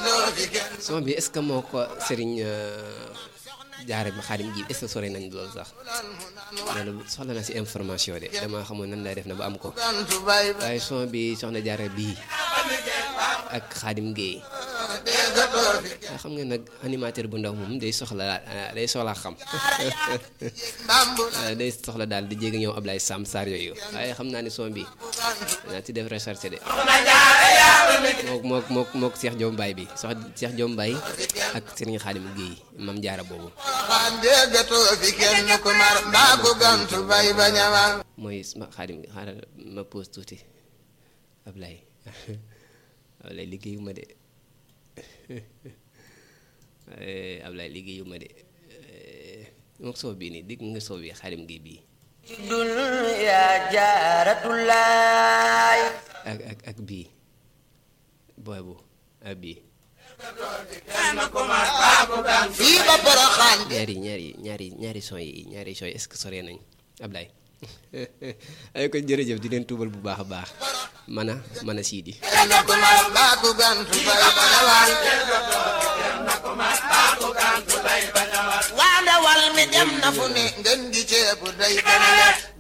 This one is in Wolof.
son bi est-ce que moo ko sëriñ jaare ma xaadim gi est-ce que sore nañ loolu sax loolu soxla na si information de dama xamul nan lay def na ba am ko waaye son bi soxna jaare bii ak xaadim géey waaye xam nga nag animateur bu ndaw moom day soxla day soxla xam day soxla daal di jéggi ñëw Ablaye Sam Sarr yooyu waaye xam naa ni son bi naa ci def recherche de mook mook mook mook Cheikh Diom Baye bi sox Cheikh Diom Baye ak Serigne Xaadim Guèye mam jaara boobu mooy ma Xaadim xaaral ma pause tuuti Ablaye Ablaye liggéeyu ma de Ablaye liggéeyu ma de mook soow bii nii digg nga soow bi Xaadim Guèye bii dunya jaaratulaay ak ak ak bii boobu ak bii fii ba Poroxaan ñaari ñaari ñaari ñaari son yi ñaari son yi est-ce que sore nañ Ablaye ay ko jërëjëf di leen tuubal bu baax a baax man a man a siidi waa ndawal mi dem na fu ne ngeen gi ceebu day gën a